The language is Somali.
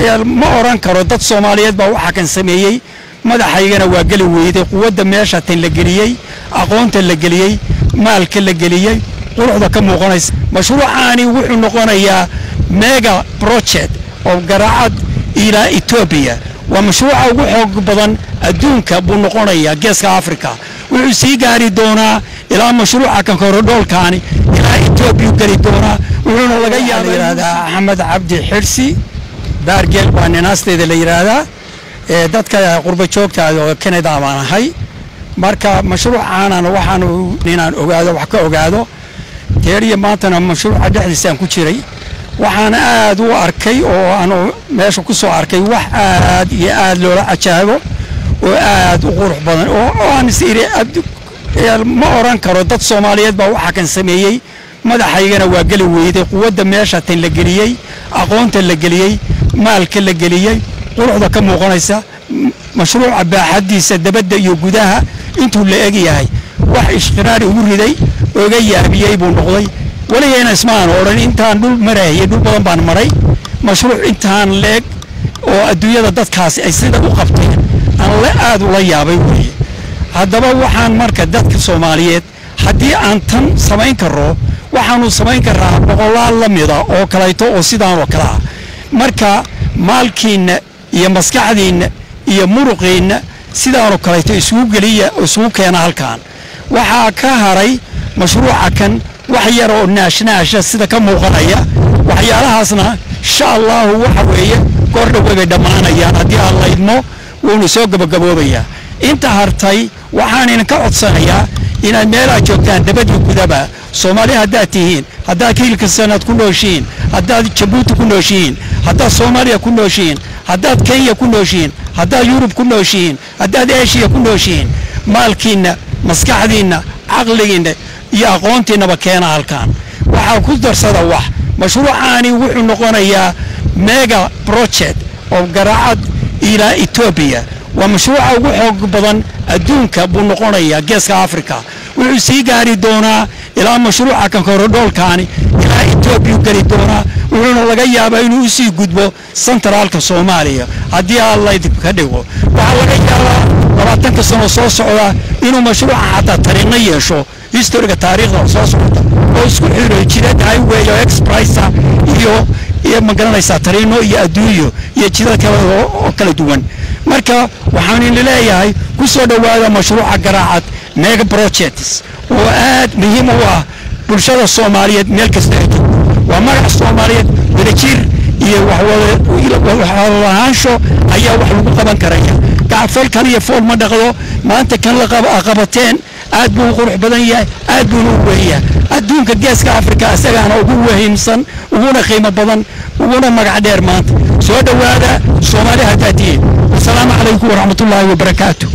ma oran karo dad soomaaliyeed baa waxaa kan sameeyey madaxaygana waa geli weyday quwadda meesha tan la geliyey aqoonta la geliyey maalka la geliyey quruxda ka muuqanaysa mashruucaani wuxuu noqonayaa mega project oo garaacad ilaa etoobiya waa mashruuca ugu xoog badan adduunka buu noqonayaa geeska africa wuxuu sii gaari doonaa ilaa mashruuca kan korodhoolkaani ilaa etoobiya geli doonaa wuxuuna laga yaaba yidhahdaa axmed cabdi xirsi baargeel baa ninaasteeda la yidhaahdaa ee dadka qurba joogta oo canada baan ahay marka mashruucaanana waxaanu inaan ogaado wax ka ogaado teeriya maantana mashruuca dhexdiisaan ku jiray waxaan aad u arkay oo aanu meesha ku soo arkay wax aad iyo aad loola cajaabo oo aad u qurux badan oo aan is iri ma oran karo dad soomaaliyeed baa waxaa kan sameeyey madaxaygana waa geli weyday quwadda meesha tan la geliyey aqoonta la geliyey maalka la geliyey quruxda ka muuqanaysa mashruuca baaxadiisa dabadda iyo gudaha intuu la eg yahay wax ishqiraari ugu riday oga yaabiyey buu noqday weligayna ismaan odhan intaan dhul marayay dhul badan baan maray mashruuc intaan leeg oo adduunyada dadkaasi ay sida u qabteen aan la aad ula yaabay weeye haddaba waxaan marka dadka soomaaliyeed haddii aan tan samayn karro waxaanu samayn karaa boqolaal la mida oo kalayto oo sidaan oo kale ah marka maalkiinna iyo maskaxdiinna iyo muruqiinna sidaanoo kalayto isugu geliya isugu keena halkan waxaa ka haray mashruuca kan wax yar oo naashnaasha sida ka muuqanaya waxyaalahaasna insha allahu waxa weeye goor dhowey bay dhammaanayaan haddii aan laydmo wuuna soo gabagaboobayaa inta hartay waxaan idinka codsanayaa inaad meelaad joogtaan dabadii gudaba soomaali haddaad tihiin haddaad kiilka sanaad ku nooshihiin haddaad jabuuti ku nooshihiin haddaad soomaaliya ku nooshihiin haddaad kenya ku nooshihiin haddaad yurub ku nooshihiin haddaad eshiya ku nooshihiin maalkiinna maskaxdiinna caqligiinna iyo aqoontiinnaba keena halkan waxaa ku darsada wax mashruucaani wuxuu noqonayaa mega project oo garaacad ilaa etoobiya waa mashruuca ugu xoog badan adduunka buu noqonayaa geeska africa wuxuu sii gaari doonaa ilaa mashruuca kan korodhoolkaani ilaa etoobiya geli doonaa wuxuuna laga yaabaa inuu usii gudbo sentraalka soomaaliya haddii allayd ka dhigo waxaa laga yaabaa labaatanka sano soo socda inuu mashruuca xataa tariinno yeesho historiga taariikhda soo socota oo isku xiro jidad highway oo expressa iyo iyo magaranaysaa tariino iyo adduunyo iyo jidad kale oo kala duwan marka waxaan idin leeyahay ku soo dhowaada mashruuca garaacad mega projects oo aad muhiim u ah bulshada soomaaliyeed meel kasta ay joogto waa magac soomaaliyeed wadajir iyo waxwadalahaansho ayaa wax lagu qaban karaya gacfal kan iyo fool ma dhaqdo maanta kan la qabateen aad buu u qurux badan yahay aad buuna u weeyaa adduunka geeska africa isagaana ugu wahimsan uguna qiimo badan uguna magac dheer maanta soo dhowaada soomaali haddaad tihiin wasalaamu calaykum waraxmatullaahi wabarakaatu